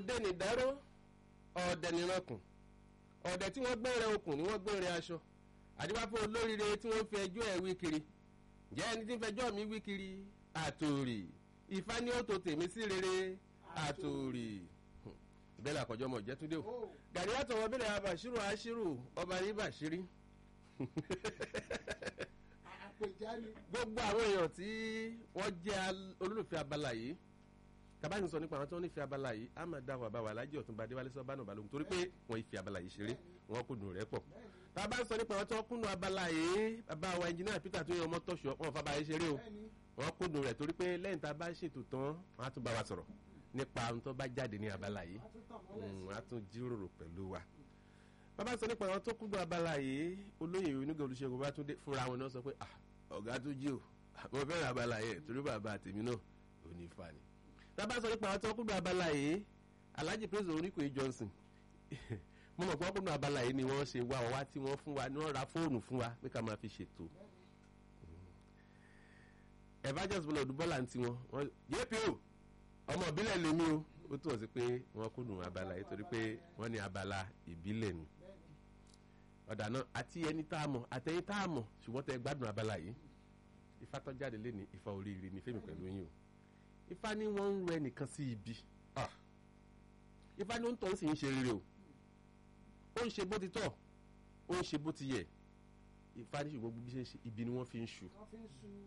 ọdẹ nìdáró ọdẹ nìrankùn ọdẹ tí wọ́n gbẹrẹ okùn ni wọ́n gbẹrẹ aṣọ àdìbáfọ olóríire tí wọ́n fi ẹjọ́ ẹ̀ wí kiri ǹjẹ́ ẹni tí ń fẹjọ́ mi wí kiri àtòrì ìfá ní ó tó tèmi sí rere àtòrì bẹ́ẹ̀ làkọjọ́ mọ̀ jẹ́túndé o gàrí àtọwọ́ bẹ́ẹ̀ abàṣírò àṣírò ọba ní bàṣírí àpèjáde gbogbo àwọn èèyàn tí wọ́n jẹ́ al- olólùfẹ́ abala yìí tàbá ní sọ nípa àwọn tí wọ́n nífẹ̀ẹ́ abala yìí á máa dáhùn àbáwá alájẹ́ ọ̀tún badéwálé sọ bánà balógun torí pé wọ́n ìfẹ́ abala yìí ṣeré wọ́n kúndùn rẹ̀ pọ̀ tàbá sọ nípa àwọn tí wọ́n kúndùn abala yìí bàbá wa ẹnjìnìá peter tó yẹ ọmọ tọ̀ṣọ́ wọn fàbà yìí ṣeré o bẹ́ẹ̀ni wọ́n kúndùn rẹ̀ torí pé lẹ́yìn tá a bá ṣètò tán wọ́n á tún bá wa sọ̀rọ̀ nípa ohun tó bá jáde ní abala yìí a tún tàn mọ́lẹ̀ sí Mm, a tún jíròrò pẹ̀lú wa. bàbá sọ nípa àwọn tó kúndùn abala yìí olóyè onígbà olùṣègùn bá tún dé fúnra wọn náà sọ pé "Ah, ọ̀gá tó jí o mo fẹ́ràn abala yẹn torí bàbá tèmi náà ò ní fa ni. bàbá sọ nípa àwọn tó kúndùn abala yìí alhaji praise oníkòye johnson mo mọ̀ pé wọ́n kúndùn abala yìí ni wọ́n ṣe wá wá tí wọ́n fún wa ni wọ́n ra fóònù fún wa pé ká máa fi ṣètò. evangelist bọ́lá ọdúnbọ́lá ń tiwọn wọ́n jpo ọmọ ìbílẹ̀ lèmi o ó túmọ̀ sí pé wọ́n kúndùn abala yìí torí pé wọ́n ní abala ìbílẹ̀ ni ọ̀dà náà àti ẹni tá a mọ̀ àtẹ̀yìn tá a mọ̀ ṣùgbọ́n tẹ gbádùn abala yìí ifá tó jáde lé ní ifá oríire ní fẹ́mi pẹ̀lú yín o ifá ní wọ́n ń rọ ẹnìkan sí ibi Ah. ifá ní ó ń tọ́ ń sì ń ṣe rere o ó ń ṣe bó ti tọ́ ó ń ṣe bó ti yẹ ifá ní ṣùgbọ́n bí ṣe ń ṣe ibi ni wọ́n fi ń ṣu wọ́n fi ń su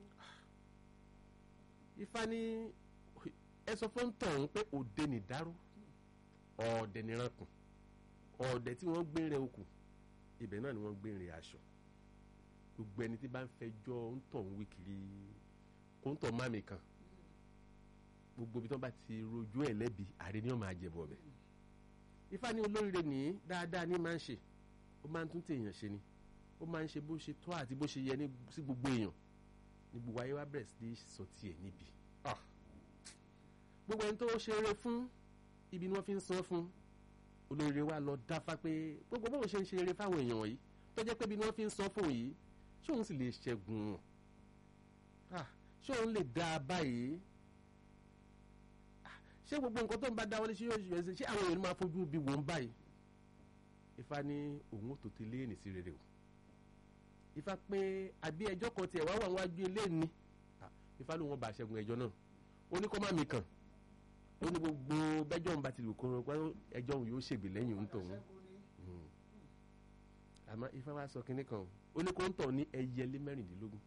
ifá ní ẹ sọ fún tọ̀hún pé òde nìdáró ọ̀ọ̀dẹ̀ nìrankùn ọ̀ọ̀dẹ̀ tí wọ́n gbé rẹ okùn ibẹ̀ náà ni wọ́n gbé rẹ aṣọ gbogbo ẹni tí bá ń fẹjọ́ ń tọ̀hún wí kiri kó ń tọ̀ mámi kan gbogbo ibi tí wọ́n bá ti rojú ẹ̀ lẹ́bi àrí ni wọ́n máa jẹ̀bọ̀ bẹ̀ ifá ní olóríire nìyí dáadáa ní máa ń ṣe ó máa ń tún tèèyàn ṣe ni ó máa ń ṣe bó ṣe tọ́ àti bó ṣe yẹ ní sí gbogbo èèyàn ní gbogbo ayé wa bẹ̀rẹ̀ sí ní sọ tiẹ̀ níbi Ah. gbogbo ẹni tó ṣe eré fún ibi ni wọ́n fi ń san fún olóríire wa lọ dáfá pé gbogbo bóun ṣe ń ṣe eré fáwọn èèyàn wọ̀nyí tó jẹ́ pé ibi ni wọ́n fi ń san fún yìí ṣé òun sì lè ṣẹ́gun wọn Ah, ṣé òun lè dá a báyìí Ah, ṣé gbogbo nǹkan tó ń bá dáwọ́lé ṣé yóò ṣe ṣe ṣé àwọn èèyàn máa fojú bí wọ́n báyìí ifá ní òun ò tó ti léènì sí rere o ifá pé àbí ẹjọ́ kan tiẹ̀ wá wà wájú ilé ni Ah, ifá ló wọn bá ṣẹ́gun ẹjọ́ náà ó ní kó má mi kàn ó ní gbogbo bẹ́jọ́ ń bá ti lù kó rán pé ẹjọ́ òun yóò ṣègbè lẹ́yìn òun tòun ṣẹ́gun ni àmọ́ ifá wa sọ kinní kan o ó ní kó ń tọ̀ ní ẹyẹlé mẹ́rìndínlógún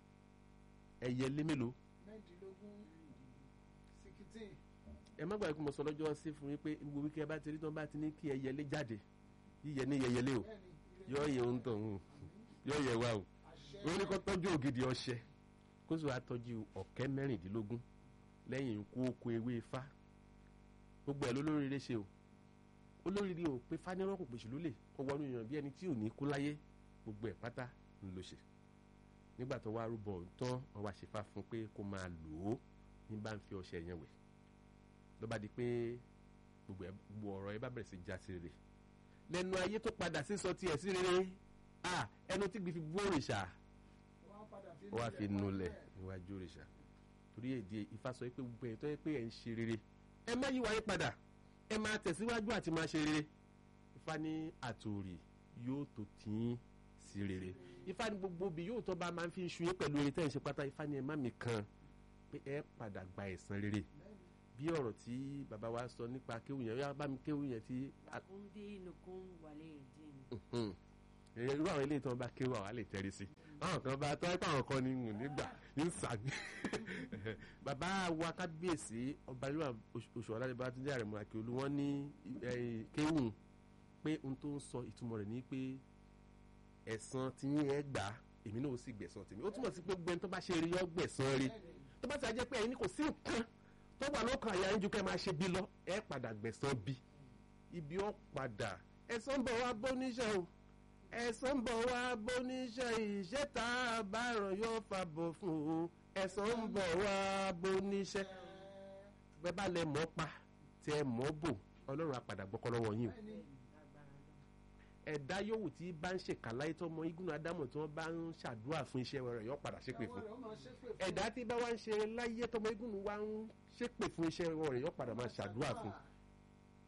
ẹyẹlé mélòó mẹ́ẹ̀ẹ́dínlógún sikitin ẹ má gbàgbé kó mo sọ lọ́jọ́ sí fún yín pé gbogbo wíkẹ́ bá ti rí tán bá ti ní kí ẹyẹlé jáde yíyẹ ní yẹyẹlé o bẹ́ẹ̀ni yọ yẹ òun tọ̀ òun yọ yẹ wa o àṣẹ ó ní kó tọ́jú ògidì ọṣẹ kó sì wá tọ́jú ọ̀kẹ́ mẹ́rìndínlógún lẹ́yìn ikú oko ewé ifá gbogbo ẹ̀ lólóríire ṣe o olóríire ò pé fánirọ́ kò pèsè lólè kó wọnú èèyàn bí ẹni tí ò ní kú láyé gbogbo ẹ̀ pátá ń lò ṣe nígbà tó wá rúbọ tán wọn wá ṣèfà fún pé kó máa lò ó ní bá ń fi ọṣẹ yẹn wẹ̀ ló bá di pé gbogbo ẹ̀ gbogbo ọ̀rọ̀ ẹ bá bẹ̀rẹ̀ sí já sí rere lẹ́nu ayé tó padà sí sọ tiẹ̀ sí rere ah ẹnu tí gbé fi bú òrìṣà wọ́n padà fi ó wá fi nulẹ̀ níwájú òrìṣà torí èdè Ifá sọ pé gbogbo ẹ̀ tó yẹ pé ẹ̀ ń ṣe rere ẹ má yí wáyé padà ẹ máa tẹ̀síwájú àti máa ṣe rere Ifá ní àtòrì yóò tó tìín sí rere Ifá ní gbogbo bí yóò tó bá máa fi ń ṣu yín pẹ̀lú eré tẹ́ ẹ̀ ń ṣe pátá Ifá ní ẹ má mi kan pé ẹ padà gba ẹ̀san rere bí ọ̀rọ̀ tí bàbá wa sọ nípa kéwù yẹn yá bá mi kéwù yẹn tí lakum dinukum waliya din. Mhm. Ẹ, irú àwọn eléyìí tí wọn bá kéwù àwọn á lè tẹrí sí àwọn kan bá tọ́ ẹ́ pé àwọn kan ní ń nígbà ń sàgbé bàbá wa kábíyèsí ọba ìlú oṣù ọ̀làdébá tó jẹ́ àrẹ̀mọ àkèolú wọn ní ẹ, kéwù pé ohun tó ń sọ ìtumọ̀ rẹ̀ ní pé ẹ̀san tí yín ẹ gbà èmi náà ó sì gbẹ̀san tèmi ó túmọ̀ sí pé gbẹ́ni tó bá ṣe rí yọ gbẹ̀san rí tó bá ti jẹ́ pé ẹ̀yin ní kò sí nǹkan tó wà lọ́kàn àyà ń ju kẹ́ máa ṣe bí lọ ẹ padà gbẹ̀san bí ibi ó padà ẹ̀san ń bọ̀ wá bóníṣẹ́ o ẹ̀san ń bọ̀ wá bóníṣẹ́ ìṣẹ́ tá a bá ràn yóò fa bọ̀ fún o ẹ̀san ń bọ̀ wá bóníṣẹ́ bẹ́ẹ̀ bá lẹ mọ́ pa tí ẹ mọ́ bò ọlọ́run á padà gbọ́kọ́ lọ́wọ́ yín o ẹ̀dá yòówù tí bá ń ṣèkà láyé tó mọ igun ádámù tí wọ́n bá ń ṣàdúrà fún iṣẹ́ rẹ̀ yóò padà ṣépè fún ẹ̀dá tí bá wá ń ṣe láyé tó mọ igun wa ń ṣépè fún iṣẹ́ rẹ̀ yóò padà máa ṣàdúrà fún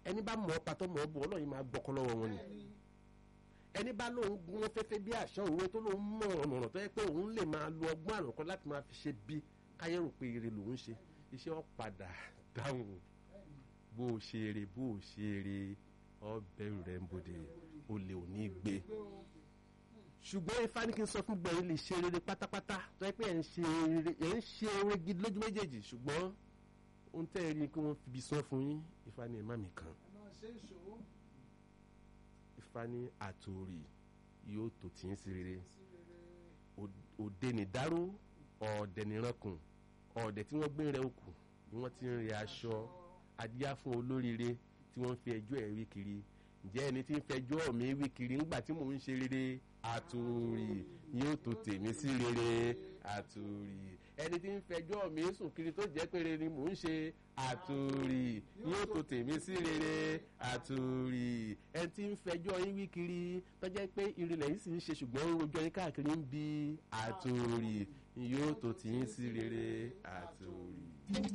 ẹni bá mọ̀ ọ́ patọ́ mọ̀ ọ́ bọ̀ ọlọ́yin máa gbọ́kọ́ lọ́wọ́ wọn ni bẹ́ẹ̀ni ẹni bá lóun gún fẹ́fẹ́ bí àṣà òwe tó lóun mọ̀ ọ̀nà tó yẹ pé òun lè máa lo ọgbọ́n àrùnkọ́ láti máa fi ṣe bí káyé rò pé ire lòun ṣe iṣẹ́ ọ̀ padà dáhùn bẹ́ẹ̀ni bó o ṣe eré bó o ṣe eré ọbẹ̀ rẹ̀ ń bòde olè ò ní gbé pé o ṣùgbọ́n ifá ní kí n sọ fún gbẹ̀yìn lè ṣe rere pátápátá tó yẹ pé ẹ̀ ń ṣe rere ẹ̀ ń ṣe rere gidi lójú méjèèjì ṣùgbọ́n ohun tẹ́ ẹ rí i kí wọ́n fi ibi sán fún yín ifá ní ẹ̀ má mi kàn ẹ máa ṣe ìṣòwò ifá ní àtòrí yóò tò tí ń sí rere sí rere Ò- òde nìdáró ọ̀ọ̀dẹ̀ nìrankùn ọ̀ọ̀dẹ̀ tí wọ́n gbé rẹ òkú ni wọ́n ti ń rẹ aṣọ adíá fún olóríire tí wọ́n ń fi ẹjọ́ ẹ̀ wí kiri ǹjẹ́ ẹni tí ń fẹjọ́ mi wí kiri ńgbà tí mò ń ṣe rere àtòrí yóò tò tèmi sí rere àtòrí ẹni tí ń fẹjọ́ mi sùn kiri tó jẹ́ pé rere ni mò ń ṣe àtòrí yóò tò tèmi sí rere àtòrí ẹni tí ń fẹjọ́ yín wí kiri tó jẹ́ pé ìrìnlẹ̀ yìí sì ń ṣe ṣùgbọ́n ń rojọ́ yín káàkiri ń bi àtòrí yóò tò tì yín sí rere àtòrí.